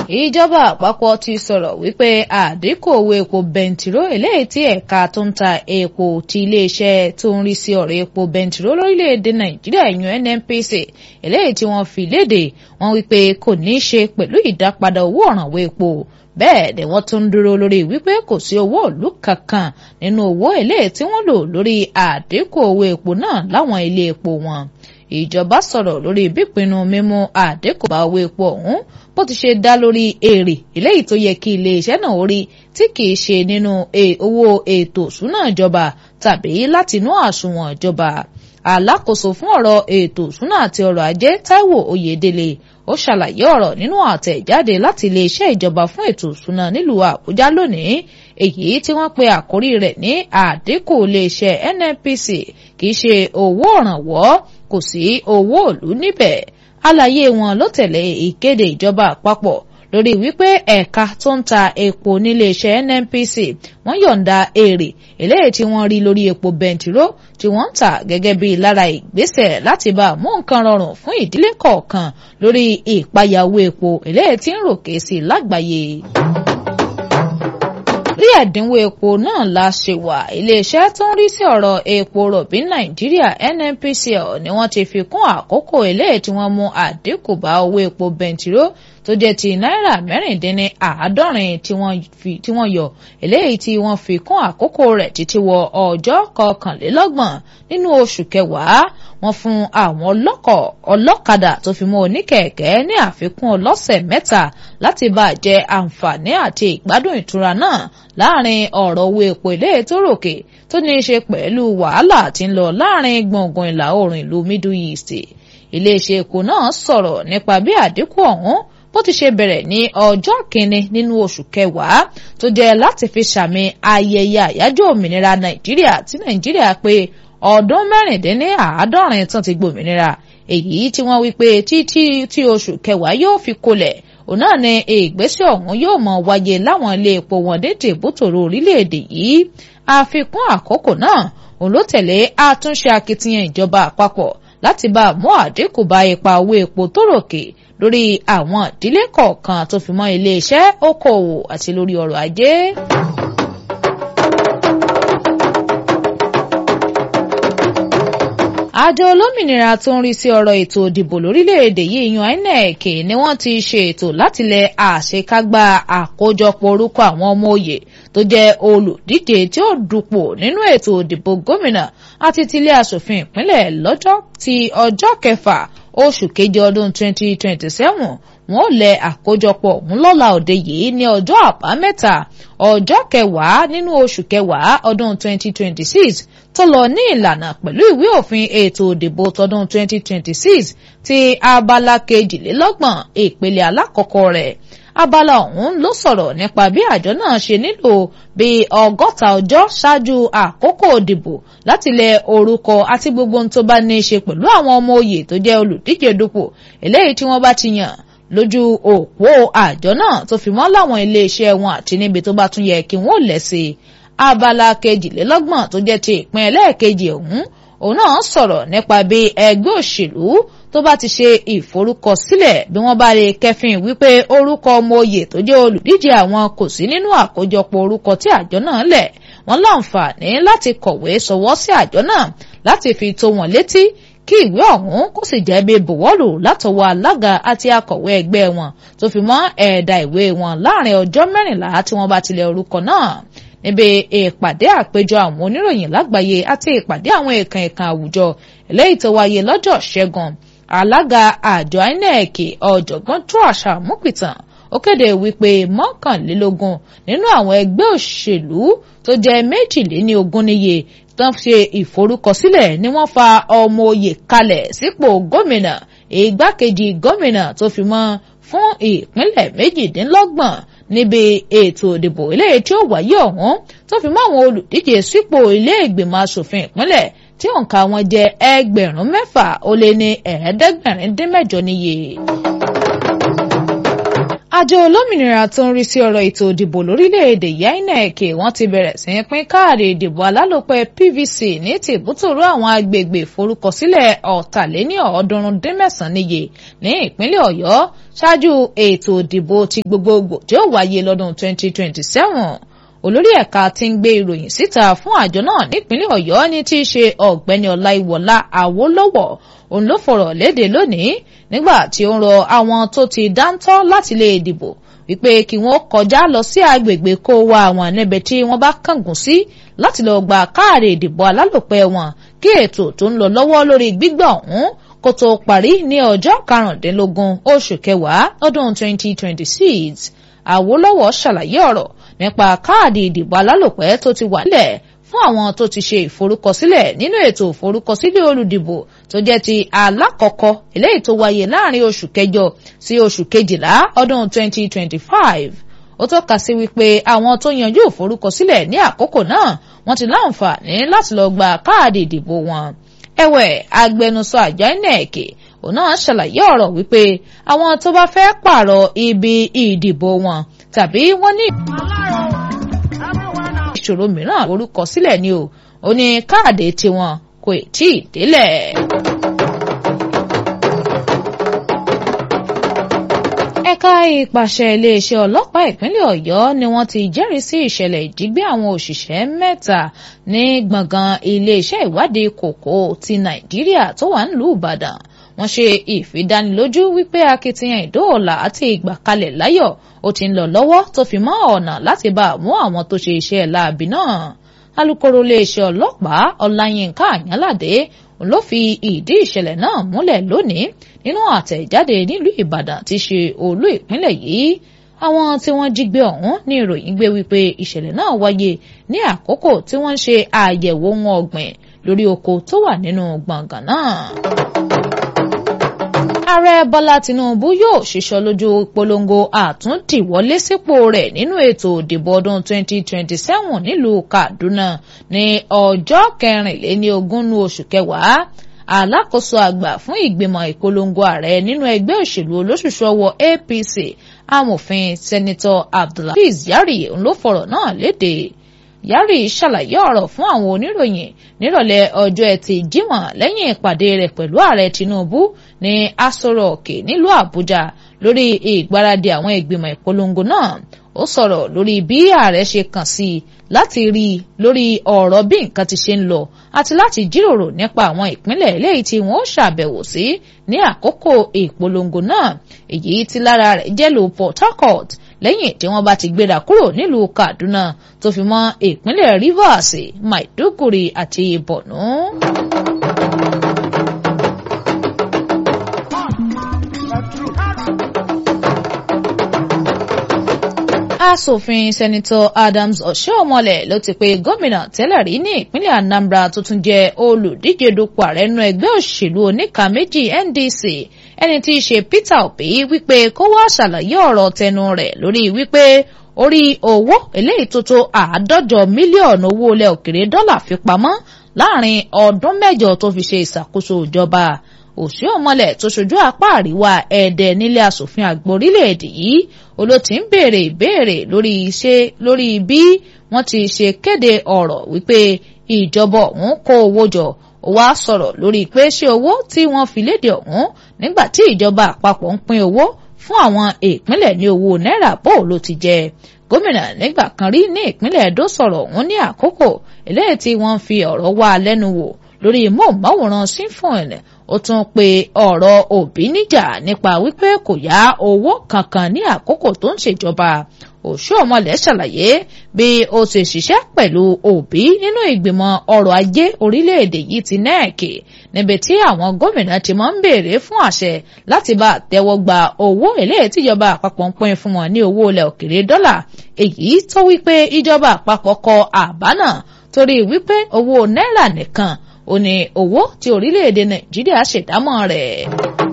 ìjọba àpapọ̀ ti sọ̀rọ̀ wípé àdínkù owó epo bẹntiró eléyìí tí ẹ̀ka tó ń ta epo ti iléeṣẹ́ tó ń rí sí ọ̀rọ̀ epo bẹntiró lórílẹ̀‐èdè nàìjíríà ìyún nnpc eléyìí tí wọ́n fi léde wọ́n wípé kò ní í ṣe pẹ̀lú ìdápadà owó ọ̀rànwó epo bẹ́ẹ̀ ni wọ́n tún ń dúró lórí wípé kò sí owó ìlú kankan nínú owó eléyìí tí wọ́n lò lórí àdínkù owó epo náà láwọn ilé epo wọn ìjọba sọ̀rọ̀ lórí bípinnu mímú àdínkù bá owó epo ọ̀hún bó ti ṣe dá lórí èrè eléyìí tó yẹ kí iléeṣẹ́ náà rí tí kìí ṣe nínú owó ètò ìṣúná ìjọba tàbí látinú àsùnwọ̀n ìjọba alákòóso fún ọ̀rọ̀ ètò ìṣúná àti ọrọ̀ ajé Táíwò Oyèdélé ó ṣàlàyé ọ̀rọ̀ nínú àtẹ̀jáde láti iléeṣẹ́ ìjọba fún ètò ìṣúná nílùú Àbújá lónìí èyí tí wọ́n pe àkórí rẹ̀ ní àdínkù iléeṣẹ́ NNPC kìí ṣe owó òrànwọ́ kò sí owó òlú níbẹ̀ àlàyé wọn ló tẹ̀lé ìkéde ìjọba àpapọ̀ lórí wípé ẹ̀ka tó ń ta epo níléeṣẹ́ NNPC wọ́n yọ̀ǹda èrè eléyìí tí wọ́n rí lórí epo bẹntiró tí wọ́n ń tà gẹ́gẹ́ bí lára ìgbésẹ̀ láti bá mú nǹkan rọrùn fún ìdílé kọ̀ọ̀kan lórí ìpayàwó epo eléyìí tí ń ròkè sí lágbàáyé rí ẹ̀dínwó epo náà la ṣe wà iléeṣẹ́ tó ń rí sí ọ̀rọ̀ epo rọ̀bì nàìjíríà nnpcl ni wọ́n ti fi kún àkókò eléyìí tí wọ́n mú àdínkù bá owó epo bẹntiró tó jẹ́ ti náírà mẹ́rìndínní àádọ́rin tí wọ́n yọ eléyìí tí wọ́n fi kún àkókò rẹ̀ títí wọ ọjọ́ kọkànlélọ́gbọ̀n nínú oṣù kẹwàá wọ́n fún àwọn ọlọ́kọ̀ ọlọ́kadà tó fi mọ́ oníkẹ̀kẹ́ ní àfikún ọlọ́sẹ̀ mẹ́ta láti bá jẹ àǹfààní àti ìgbádùn ìtura náà láàrin ọ̀rọ̀ owó epo ilé tó ròkè tó ní í ṣe pẹ̀lú wàhálà tí ń lọ láàrin gbọ̀ngàn ìlà oòrùn ìlú Middle East iléeṣẹ́ epo náà sọ̀rọ̀ nípa bí àdínkù ọ̀hún bó ti ṣe bẹ̀rẹ̀ ní ọjọ́ kìíní nínú oṣù kẹwàá tó jẹ́ láti fi ṣàmì ayẹyẹ àyájọ́ òmìnira Nàìjíríà tí Nàìjíríà pé ọdún mẹ́rìndínláàádọ́rin tán ti gbòmìnira èyí tí wọ́n wí pé títí tí oṣù kẹwàá yóò fi kolẹ̀ òun náà ni ìgbésẹ̀ ọ̀hún yóò mọ̀ wáyé láwọn ilé epo wọn dédé bútòrò orílẹ̀-èdè yìí àfikún àkókò náà òun ló tẹ̀lé àtúnṣe akitiyan ìjọba àpapọ̀ láti bá mú àdínkù bá ipa owó epo tó ròkè lórí àwọn ìdílé kọ̀ọ̀kan tó fi mọ́ iléeṣẹ́ okòòwò àti lórí ọrọ̀ ajé. àjọ olómìnira tó ń rí sí ọ̀rọ̀ ètò ìdìbò lórílẹ̀‐èdè yìí yan INEC ni wọ́n ti ṣe ètò láti lẹ àṣekágbá àkójọpọ̀ orúkọ àwọn ọmọ òye tó jẹ́ olùdíje tí ó dupò nínú ètò ìdìbò gómìnà àti tilé aṣòfin ìpínlẹ̀ lọ́jọ́ ti ọjọ́ kẹfà oṣù keje ọdún 2027 wọn ò lẹ àkójọpọ̀ ọ̀hún lọ́la òde yìí ní ọjọ́ àbámẹ́ta ọjọ́ kẹwàá nínú oṣù kẹwàá ọdún 2026 tó lọ ní ìlànà pẹ̀lú ìwé òfin ètò òdìbò tọdún 2026 ti abala kejìlélọ́gbọ̀n ìpele alákọ̀ọ́kọ́ rẹ̀ abala ọ̀hún ló sọ̀rọ̀ nípa bí àjọ náà ṣe nílò bí ọgọ́ta ọjọ́ ṣáájú àkókò òdìbò láti lẹ orúkọ àti gbogbo ohun tó bá ní í ṣe pẹ̀lú àwọn ọmọ òye tó jẹ́ olùdíje dupò eléyìí tí wọ́n bá ti yàn lójú òpó àjọ náà tó fi mọ́ láwọn iléeṣẹ́ wọn àti níbi tó bá tún yẹ kí wọ́n lẹ̀ sí i abala kejìlélọ́gbọ̀n tó jẹ́ ti ìpín ẹlẹ́ẹ̀kejì ọ̀hún òun náà sọ̀rọ̀ nípa bí ẹgbẹ́ òṣèlú tó bá ti ṣe ìforúkọsílẹ̀ bí wọ́n bá lè kẹfìn wípé orúkọ ọmọ oyè tó jẹ́ olùdíje àwọn kò sí nínú àkójọpọ̀ orúkọ tí àjọ náà lẹ̀ wọ́n láǹfààní láti kọ̀wé sọwọ́ sí àjọ náà láti fi tó wọn létí kí ìwé ọ̀hún kó sì jẹ́ bí bùwọ́lù látọwọ́ alága àti akọ̀wé ẹgbẹ́ wọn tó fi mọ́ ẹ̀ẹ̀dà ìwé wọn láàrin ọjọ́ mẹ́rìnlá tí wọ́n bá tilẹ̀ orúkọ náà níbi ìpàdé àpéjọ àwọn oníròyìn lágbàáyé àti ìpàdé àwọn èèkàn èèkàn àwùjọ eléyìí tó wáyé lọ́jọ́ ṣẹ́gun alága àjọ INEC ọ̀jọ̀gbọ́n Joash Amupitan ó kéde wípé mọ́kànlélógún nínú àwọn ẹgbẹ́ òṣèlú tó jẹ́ méjìléníogún níye tán ṣe ìforúkọsílẹ̀ ni wọ́n fa ọmọ oyè kalẹ̀ sípò gómìnà igbákejì gómìnà tó fi mọ́ fún ìpínlẹ̀ méjìdínlọ́gbọ̀n níbi ètò ìdìbò eléyìí tí ó wáyé ọ̀hún tó fi mọ́ àwọn olùdíje sípò ilé ìgbìmọ̀ asòfin ìpínlẹ̀ tí òǹkà wọn jẹ́ ẹgbẹ̀rún mẹ́fà ó lé ní ẹ̀ẹ́dẹ́gbẹ̀rin dín mẹ́jọ níye. àjọ olómìnira tó ń rí sí ọ̀rọ̀ ètò ìdìbò lórílẹ̀‐èdè INEC wọ́n ti bẹ̀rẹ̀ sí í pín káàdì ìdìbò alálòpẹ́ PVC ní tìbútòrò àwọn agbègbè ìforúkọsílẹ̀ ọ̀tàléní ọ̀ọ́dúnrún dín mẹ́sàn-án níye ní ìpínlẹ̀ Ọ̀yọ́ ṣáájú ètò ìdìbò ti gbogbogbò tí ó wáyé lọ́dún 2027 olórí ẹ̀ka tí ń gbé ìròyìn síta fún àjọ náà nípínlẹ̀ Ọ̀yọ́ ní tí í ṣe ọ̀gbẹ́ni Ọláìwọlá Awólọ́wọ̀ òun ló fọ̀rọ̀ léde lónìí nígbà tí ó ń rọ àwọn tó ti dáńtọ́ láti lè dìbò wípé kí wọ́n kọjá lọ sí agbègbè kó wa àwọn níbi tí wọ́n bá kángun sí láti lọ gba káàdì ìdìbò alálòpẹ́ wọn kí ètò tó ń lọ lọ́wọ́ lórí gbígbà ọ̀hún kó tó parí ní ọjọ́ karùndínlógún oṣù kẹwàá ọdún 2026 Awólọ́wọ̀ ṣàlàyé ọ̀rọ̀ nípa káàdì ìdìbò alálòpẹ́ tó ti wà nílẹ̀ fún àwọn tó ti ṣe ìforúkọsílẹ̀ nínú ètò ìforúkọsílẹ̀ olùdìbò tó jẹ́ ti alákọ̀ọ́kọ́ eléyìí tó wáyé láàrin oṣù kẹjọ sí oṣù kejìlá ọdún 2025 ó tọ́ka sí wípé àwọn tó yanjú ìforúkọsílẹ̀ ní àkókò náà wọ́n ti láǹfààní láti lọ gba káàdì ìdìbò wọn ẹ̀wẹ̀ agbẹnusọ àjọ INEC òun náà ṣàlàyé ọ̀rọ̀ wípé àwọn tó bá fẹ́ pààrọ̀ ibi ìdìbò wọn tàbí wọ́n ní ìṣòro mìíràn orúkọ sílẹ̀ ni o ó ní káàdì tiwọn kò tí ì délẹ̀. ẹ̀ka ìpàṣẹ iléeṣẹ́ ọlọ́pàá ìpínlẹ̀ ọ̀yọ́ ni wọ́n ti jẹ́rìí sí ìṣẹ̀lẹ̀ ìjígbé àwọn òṣìṣẹ́ mẹ́ta ní gbọ̀ngàn iléeṣẹ́ ìwádìí kòkó ti nàìjíríà tó wà nílùú ìbàdàn wọ́n ṣe ìfidánilójú wípé akitiyan ìdóòlà àti ìgbàkalẹ̀ láyọ̀ ó ti ń lọ lọ́wọ́ tó fi mọ́ ọ̀nà láti bá mú àwọn tó ṣe iṣẹ́ láabi náà alukoro iléeṣẹ́ ọlọ́pàá ọláyínká àyànládé ló fi ìdí ìṣẹ̀lẹ̀ náà múlẹ̀ lónìí nínú àtẹ̀jáde nílùú ìbàdàn tí ṣe olú ìpínlẹ̀ yìí àwọn tí wọ́n jí gbé ọ̀hún ní ìròyìn gbé wípé ìṣẹ̀lẹ̀ náà wáyé ní àkókò tí wọ́n ń ṣe àyẹ̀wò ohun ọ̀gbìn lórí oko tó wà nínú gbọ̀ngàn náà ààrẹ bọ́lá tinubu yóò ṣiṣọ́ lójú ìpolongo àtúntìwọlé sípò rẹ̀ nínú ètò ìdìbò ọdún 2027 nílùú kaduna ní ọjọ́ kẹrìnléní ogún oṣù kẹwàá alákòóso àgbà fún ìgbìmọ̀ ìpolongo ààrẹ nínú ẹgbẹ́ òṣèlú olóṣùṣù ọwọ́ apc amòfin sẹ́nitọ́ abdulhafiz yari ló fọ̀rọ̀ náà léde yari ṣàlàyé ọ̀rọ̀ fún àwọn oníròyìn nírọ̀lẹ́ ọjọ́ ẹtì jímọ̀ lẹ́yìn ìpàdé rẹ̀ pẹ̀lú ààrẹ tinubu ní aso rock nílùú àbújá lórí ìgbáradì àwọn ìgbìmọ̀ ìpolongo náà ó sọ̀rọ̀ lórí bí ààrẹ ṣe kàn sí i láti rí i lórí ọ̀rọ̀ bí nǹkan ti ṣe ń lọ àti láti jíròrò nípa àwọn ìpínlẹ̀ eléyìí tí wọ́n ó ṣàbẹ̀wò sí ní àkókò ìpolongo náà èyí tí lára rẹ̀ jẹ́ lu port harcourt lẹ́yìn tí wọ́n bá ti gbéra kúrò nílùú kaduna tó fi mọ́ ìpínlẹ̀ rivers maiduguri àti borno. asòfin sẹ́nitọ́ adams ọ̀ṣẹ́ọ̀mọlẹ̀ ló ti pe gómìnà tẹ́lẹ̀ rí ní ìpínlẹ̀ anambra tó tún jẹ́ olùdíje dupò ààrẹ nínú ẹgbẹ́ òṣèlú oníka méjì ndc ẹni tí í ṣe peter obi wípé kó wá ṣàlàyé ọ̀rọ̀ tẹnu rẹ̀ lórí wípé orí owó eléyìí tó tó àádọ́jọ mílíọ̀nù owó ilẹ̀ òkèrè dọ́là fi pamọ́ láàrin ọdún mẹ́jọ tó fi ṣe ìṣàkóso ìjọba òṣìọmọlẹ tó ṣojú apá àríwá ẹdẹ nílé asòfin àgbà orílẹ̀-èdè yìí olóòtí ń béèrè ìbéèrè lórí iṣẹ́ lórí bí wọ́n ti ṣe kéde ọ̀rọ̀ wípé ìjọba ọ̀hún kó owó jọ ó wá sọ̀rọ̀ lórí pé ṣé owó tí wọ́n fi léde ọ̀hún nígbà tí ìjọba àpapọ̀ ń pín owó fún àwọn ìpínlẹ̀ ní owó náírà bó ló ti jẹ gómìnà nígbà kan rí ní ìpínlẹ̀ Ẹdó sọ̀rọ̀ ọ̀hún ní àkókò eléyìí tí wọ́n fi ọ̀rọ̀ wá lẹ́nu wò lórí móhùnmáwòrán sífọ̀n ó tún pe ọ̀rọ̀ òbí níjà nípa wípé kò yá owó kankan ní àkókò tó ń ṣèjọba òṣùọ̀mọlẹ̀ ṣàlàyé bí ó ṣe ṣiṣẹ́ pẹ̀lú òbí nínú ìgbìmọ̀ ọrọ̀ ajé orílẹ̀-èdè yìí ti nẹ́ẹ̀kì níbi tí àwọn gómìnà ti máa ń béèrè fún àṣẹ láti bá tẹ́wọ́ gba owó eléyìí tíjọba àpapọ̀ ń pín fún wọn ní owó ilẹ̀ òkèrè dọ́là èyí tó wípé ìjọba àpapọ̀ kọ àbá náà torí wípé owó náírà nìkan ó ní owó tí orílẹ̀-èdè nàìjíríà ṣèdámọ̀ rẹ̀.